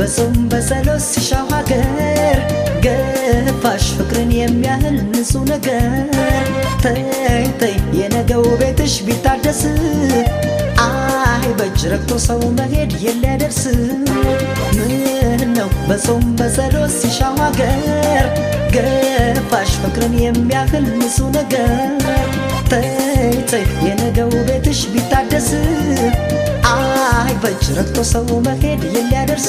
በጾም በጸሎት ሲሻው ሀገር ገፋሽ ፍቅርን የሚያህል ንጹህ ነገር ተይ ተይ የነገው ቤትሽ ቢታደስ አይ በእጅ ረግቶ ሰው መሄድ የሊያደርስ ምን ነው በጾም በጸሎት ሲሻው ሀገር ገፋሽ ፍቅርን የሚያህል ንጹህ ነገር ተይ ተይ የነገው ቤትሽ ቢታደስ አይ በእጅ ረግቶ ሰው መሄድ የሊያደርስ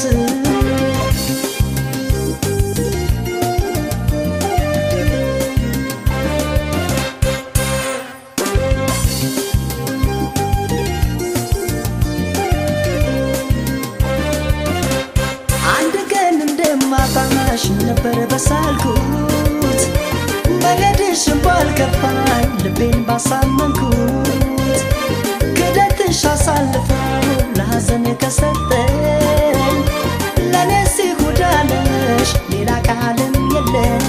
አንድ ቀን እንደማጣሽ ነበር በሳልኩት መሄድሽን ባልከፋኝ ልቤን ባሳመንኩት ክደትሽ አሳልፈው ለሐዘን ከሰጠኝ ለነሲ ሁዳነሽ ሌላ ቃልም የለም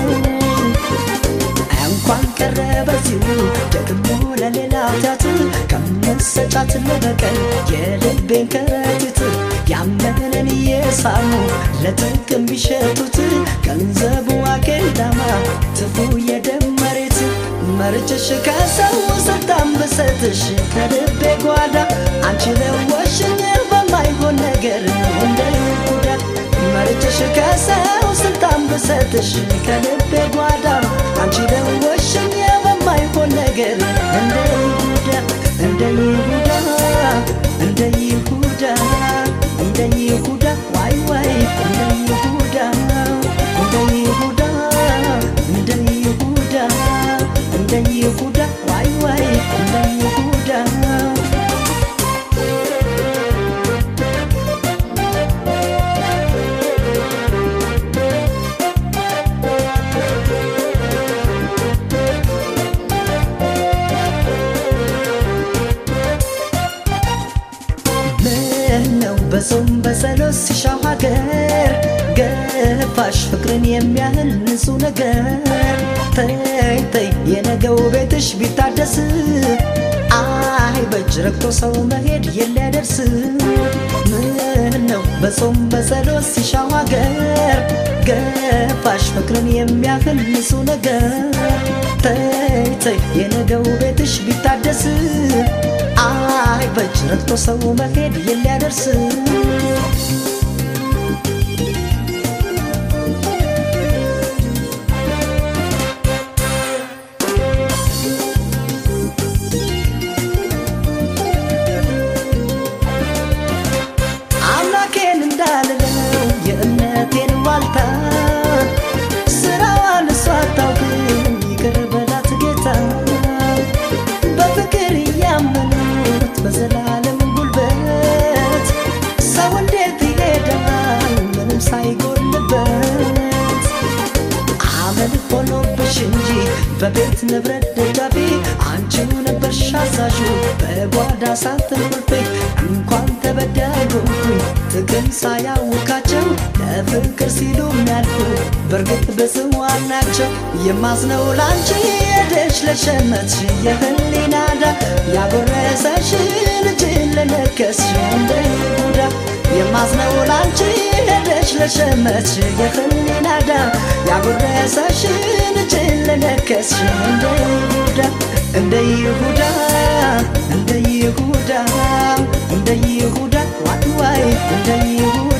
እንኳን ቀረ በዚሁ ደግሞ ለሌላ ኃጢአት ከመሰጫት ለበቀል የልቤን ከረጢት ያመነን እየሳሙ ለጥቅም ቢሸጡት ገንዘቡ አኬዳማ ትፉ የደም መሬት መርጭሽ ከሰው ስልጣን ብሰጥሽ ከልቤ ጓዳ አንቺ ለወሽኝ በማይሆን ነገር እንደ ይሁዳ መርጭሽ ከሰው ስልጣን ብሰጥሽ ከልቤ ጓዳ አንቺ ለወሽኝ በማይሆን ነገር እንደ ይሁዳ እንደ ይሁዳ እንደ ይሁዳ እንደ ይሁዳ ዋይ ዋይ እንደ ይሁዳ እንደ ይሁዳ እንደ ይሁዳ እንደ ይሁዳ ዋይ ዋይ እንደ ይሁዳ ምነው በጾም በጸሎት ሲሻው ሀገር ገፋሽ ፍቅርን የሚያህል ንጹህ ነገር ተይ ተይ የነገው ቤትሽ ቢታደስ አይ በእጅ ረግቶ ሰው መሄድ የሊያደርስ ምነው በጾም በጸሎት ሲሻው ሀገር ገፋሽ ፍቅርን የሚያህል ንጹህ ነገር ተይ ተይ የነገው ቤትሽ ቢታደስ አይ በእጅ ረግቶ ሰው መሄድ የሊያደርስ አምላኬን እንዳልለው የእምነቴን ዋልታ ስራዋን እሷ አታውቅም ይቅር በላት ጌታ በፍቅር እያመኑት በዘላለም ጉልበት ሰው እንዴት ይሄዳል ምንም ሳይጎልበት አመል ሆኖብሽ እንጂ በቤት ንብረት ደጃፊ አንቺው ነበርሽ አዛዡ በጓዳ ሳጥን ቁልፌ እንኳን ተበዳይኩኝ ጥቅም ሳያውቃቸው ለፍቅር ሲሉ የሚያልፉ በእርግጥ በጽዋን ናቸው የማዝነው ላንቺ ሄደሽ ለሸመትሽ የህሊና ዳ ያጎረሰሽ ልጅን ለነከስሽ እንደ ይሁዳ የማዝነው ላንቺ ሄደሽ ለሸመትሽ የህሊና ዳ ያጎረሰሽ ልጅን ለነከስሽ እንደ ይሁዳ እንደ ይሁዳ እንደ ይሁዳ እንደ ይሁዳ ዋይ ዋይ እንደ ይሁዳ